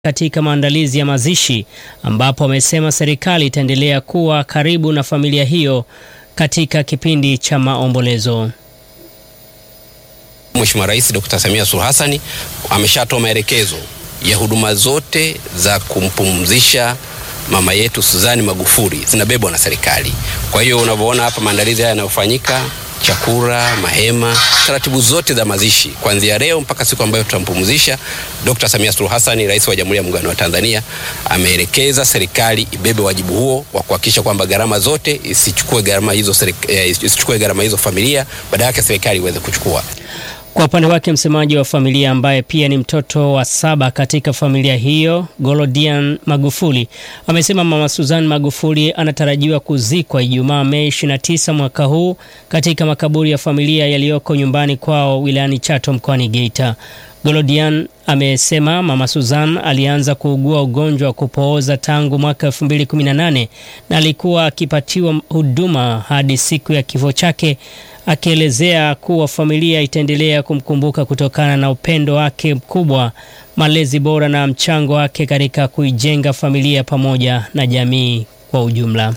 katika maandalizi ya mazishi ambapo amesema serikali itaendelea kuwa karibu na familia hiyo katika kipindi cha maombolezo. Mheshimiwa Rais Dr. Samia Suluhu Hassan ameshatoa maelekezo ya huduma zote za kumpumzisha mama yetu Suzani Magufuli zinabebwa na serikali. Kwa hiyo unavyoona hapa maandalizi haya yanayofanyika, chakula, mahema, taratibu zote za mazishi kuanzia leo mpaka siku ambayo tutampumzisha, Dr. Samia Suluhu Hassan, Rais wa Jamhuri ya Muungano wa Tanzania, ameelekeza serikali ibebe wajibu huo wa kuhakikisha kwamba gharama zote isichukue gharama hizo, eh, isichukue gharama hizo familia, badala yake serikali iweze kuchukua. Kwa upande wake msemaji wa familia ambaye pia ni mtoto wa saba katika familia hiyo, Golodian Magufuli amesema mama Suzan Magufuli anatarajiwa kuzikwa Ijumaa Mei 29 mwaka huu katika makaburi ya familia yaliyoko nyumbani kwao wilayani Chato mkoani Geita. Golodian amesema mama Suzan alianza kuugua ugonjwa wa kupooza tangu mwaka 2018 na alikuwa akipatiwa huduma hadi siku ya kifo chake akielezea kuwa familia itaendelea kumkumbuka kutokana na upendo wake mkubwa, malezi bora na mchango wake katika kuijenga familia pamoja na jamii kwa ujumla.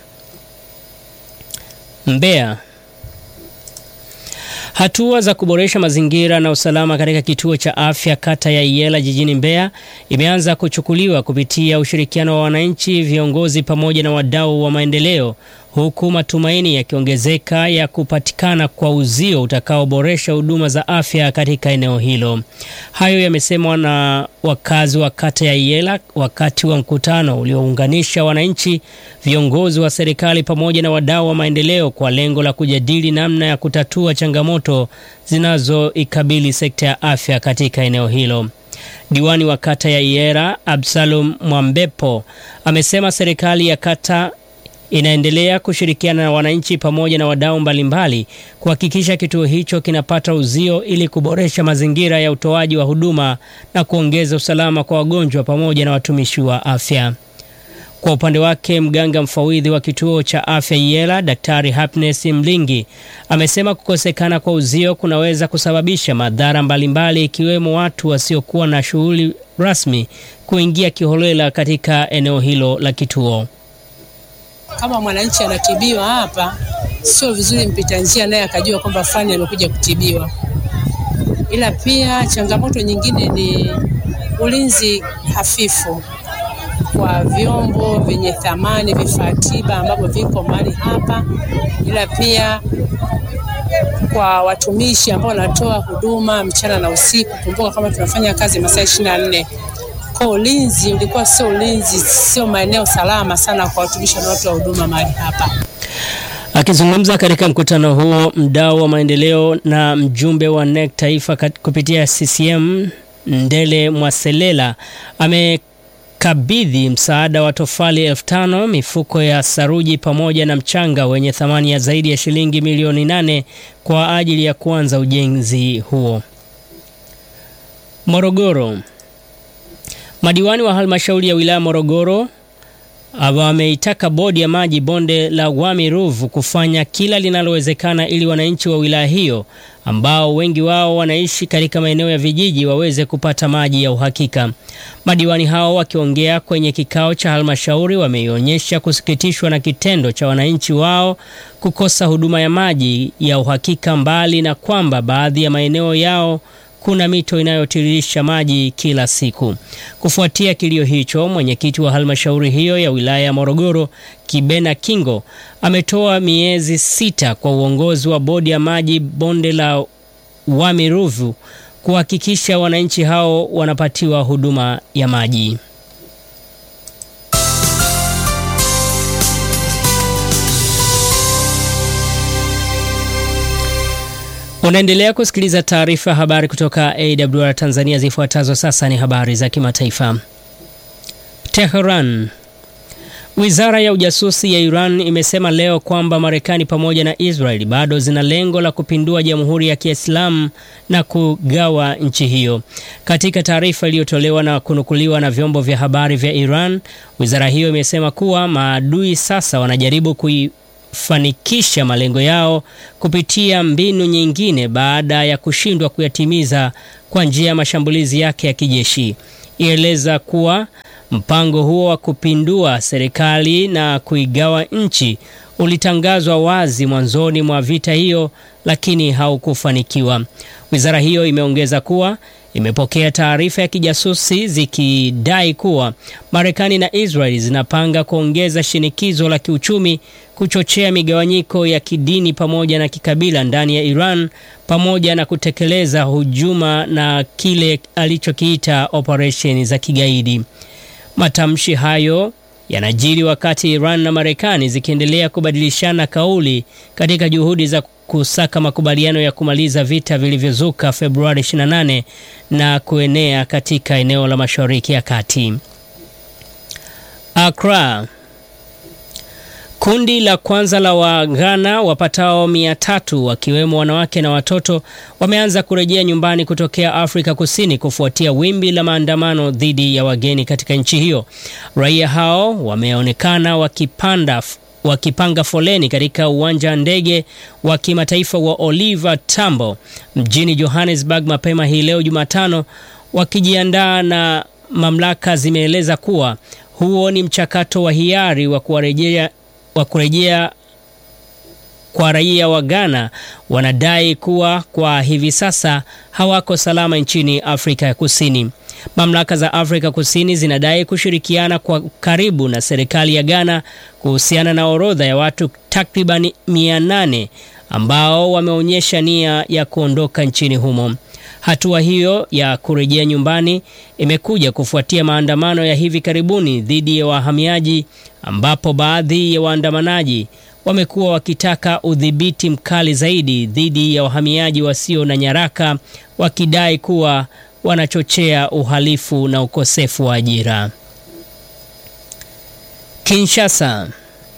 Mbeya. Hatua za kuboresha mazingira na usalama katika kituo cha afya kata ya Iyela jijini Mbeya imeanza kuchukuliwa kupitia ushirikiano wa wananchi, viongozi pamoja na wadau wa maendeleo huku matumaini yakiongezeka ya kupatikana kwa uzio utakaoboresha huduma za afya katika eneo hilo. Hayo yamesemwa na wakazi wa kata ya Iyela wakati wa mkutano uliounganisha wananchi, viongozi wa serikali pamoja na wadau wa maendeleo kwa lengo la kujadili namna ya kutatua changamoto zinazoikabili sekta ya afya katika eneo hilo. Diwani wa kata ya Iyela Absalom Mwambepo amesema serikali ya kata inaendelea kushirikiana na wananchi pamoja na wadau mbalimbali kuhakikisha kituo hicho kinapata uzio ili kuboresha mazingira ya utoaji wa huduma na kuongeza usalama kwa wagonjwa pamoja na watumishi wa afya. Kwa upande wake, mganga mfawidhi wa kituo cha afya Iyela, Daktari Happiness Mlingi amesema kukosekana kwa uzio kunaweza kusababisha madhara mbalimbali ikiwemo watu wasiokuwa na shughuli rasmi kuingia kiholela katika eneo hilo la kituo. Kama mwananchi anatibiwa hapa, sio vizuri mpita njia naye akajua kwamba fulani amekuja kutibiwa. Ila pia changamoto nyingine ni ulinzi hafifu kwa vyombo vyenye thamani, vifaa tiba ambavyo viko mahali hapa, ila pia kwa watumishi ambao wanatoa huduma mchana na usiku. Kumbuka kama tunafanya kazi masaa ishirini na nne kwa ulinzi ulikuwa sio ulinzi, sio maeneo salama sana kwa watumishi wanaotoa huduma mahali hapa. Akizungumza katika mkutano huo, mdau wa maendeleo na mjumbe wa NEC taifa kupitia CCM Ndele Mwaselela amekabidhi msaada wa tofali elfu tano mifuko ya saruji pamoja na mchanga wenye thamani ya zaidi ya shilingi milioni nane kwa ajili ya kuanza ujenzi huo. Morogoro. Madiwani wa halmashauri ya wilaya Morogoro wameitaka bodi ya maji bonde la Wami Ruvu kufanya kila linalowezekana ili wananchi wa wilaya hiyo ambao wengi wao wanaishi katika maeneo ya vijiji waweze kupata maji ya uhakika. Madiwani hao wakiongea kwenye kikao cha halmashauri wameionyesha kusikitishwa na kitendo cha wananchi wao kukosa huduma ya maji ya uhakika, mbali na kwamba baadhi ya maeneo yao kuna mito inayotiririsha maji kila siku. Kufuatia kilio hicho, mwenyekiti wa halmashauri hiyo ya wilaya ya Morogoro, Kibena Kingo, ametoa miezi sita kwa uongozi wa bodi ya maji bonde la Wami Ruvu kuhakikisha wananchi hao wanapatiwa huduma ya maji. Unaendelea kusikiliza taarifa ya habari kutoka AWR Tanzania. Zifuatazo sasa ni habari za kimataifa. Tehran. Wizara ya ujasusi ya Iran imesema leo kwamba Marekani pamoja na Israel bado zina lengo la kupindua Jamhuri ya Kiislamu na kugawa nchi hiyo. Katika taarifa iliyotolewa na kunukuliwa na vyombo vya habari vya Iran, wizara hiyo imesema kuwa maadui sasa wanajaribu kui fanikisha malengo yao kupitia mbinu nyingine baada ya kushindwa kuyatimiza kwa njia ya mashambulizi yake ya kijeshi. ieleza kuwa mpango huo wa kupindua serikali na kuigawa nchi ulitangazwa wazi mwanzoni mwa vita hiyo, lakini haukufanikiwa. Wizara hiyo imeongeza kuwa imepokea taarifa ya kijasusi zikidai kuwa Marekani na Israeli zinapanga kuongeza shinikizo la kiuchumi, kuchochea migawanyiko ya kidini pamoja na kikabila ndani ya Iran, pamoja na kutekeleza hujuma na kile alichokiita operesheni za kigaidi. Matamshi hayo yanajiri wakati Iran na Marekani zikiendelea kubadilishana kauli katika juhudi za kusaka makubaliano ya kumaliza vita vilivyozuka Februari 28 na kuenea katika eneo la Mashariki ya Kati. Accra. Kundi la kwanza la Waghana wapatao mia tatu wakiwemo wanawake na watoto wameanza kurejea nyumbani kutokea Afrika Kusini kufuatia wimbi la maandamano dhidi ya wageni katika nchi hiyo. Raia hao wameonekana wakipanda wakipanga foleni katika uwanja wa ndege wa kimataifa wa Oliver Tambo mjini Johannesburg mapema hii leo Jumatano, wakijiandaa na mamlaka zimeeleza kuwa huo ni mchakato wa hiari wa kuwarejea wa kurejea kwa raia wa Ghana wanadai kuwa kwa hivi sasa hawako salama nchini Afrika ya Kusini. Mamlaka za Afrika Kusini zinadai kushirikiana kwa karibu na serikali ya Ghana kuhusiana na orodha ya watu takriban 800 ambao wameonyesha nia ya kuondoka nchini humo. Hatua hiyo ya kurejea nyumbani imekuja kufuatia maandamano ya hivi karibuni dhidi ya wahamiaji ambapo baadhi ya waandamanaji wamekuwa wakitaka udhibiti mkali zaidi dhidi ya wahamiaji wasio na nyaraka wakidai kuwa wanachochea uhalifu na ukosefu wa ajira. Kinshasa.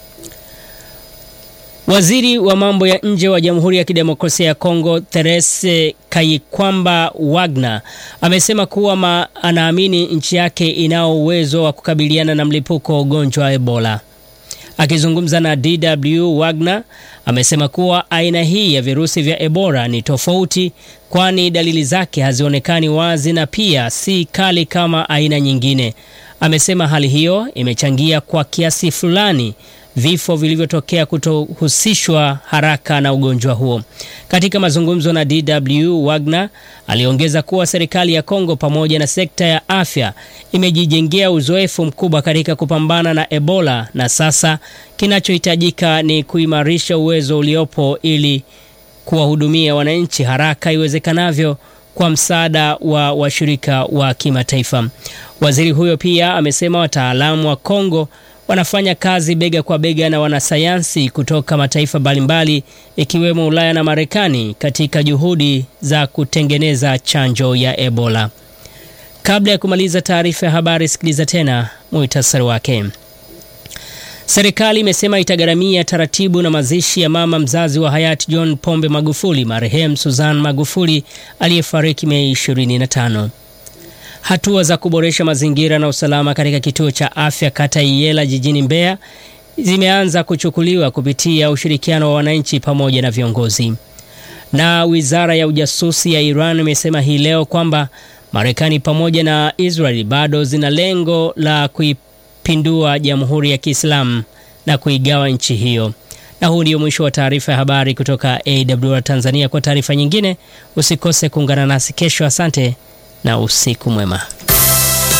Waziri wa mambo ya nje wa Jamhuri ya Kidemokrasia ya Kongo Therese Kayikwamba Wagner amesema kuwa anaamini nchi yake inao uwezo wa kukabiliana na mlipuko wa ugonjwa wa Ebola. Akizungumza na DW, Wagner amesema kuwa aina hii ya virusi vya Ebola ni tofauti, kwani dalili zake hazionekani wazi na pia si kali kama aina nyingine. Amesema hali hiyo imechangia kwa kiasi fulani vifo vilivyotokea kutohusishwa haraka na ugonjwa huo. Katika mazungumzo na DW, Wagner aliongeza kuwa serikali ya Kongo pamoja na sekta ya afya imejijengea uzoefu mkubwa katika kupambana na Ebola na sasa kinachohitajika ni kuimarisha uwezo uliopo ili kuwahudumia wananchi haraka iwezekanavyo kwa msaada wa washirika wa kimataifa. Waziri huyo pia amesema wataalamu wa Kongo wanafanya kazi bega kwa bega na wanasayansi kutoka mataifa mbalimbali ikiwemo Ulaya na Marekani katika juhudi za kutengeneza chanjo ya Ebola. Kabla ya kumaliza taarifa ya habari, sikiliza tena muhtasari wake. Serikali imesema itagharamia taratibu na mazishi ya mama mzazi wa hayati John Pombe Magufuli, marehemu Susan Magufuli aliyefariki Mei 25. Hatua za kuboresha mazingira na usalama katika kituo cha afya kata Iyela jijini Mbeya zimeanza kuchukuliwa kupitia ushirikiano wa wananchi pamoja na viongozi. Na wizara ya ujasusi ya Iran imesema hii leo kwamba Marekani pamoja na Israeli bado zina lengo la kuipindua Jamhuri ya Kiislamu na kuigawa nchi hiyo. Na huu ndio mwisho wa taarifa ya habari kutoka AWR Tanzania. Kwa taarifa nyingine usikose kuungana nasi kesho. Asante na usiku mwema.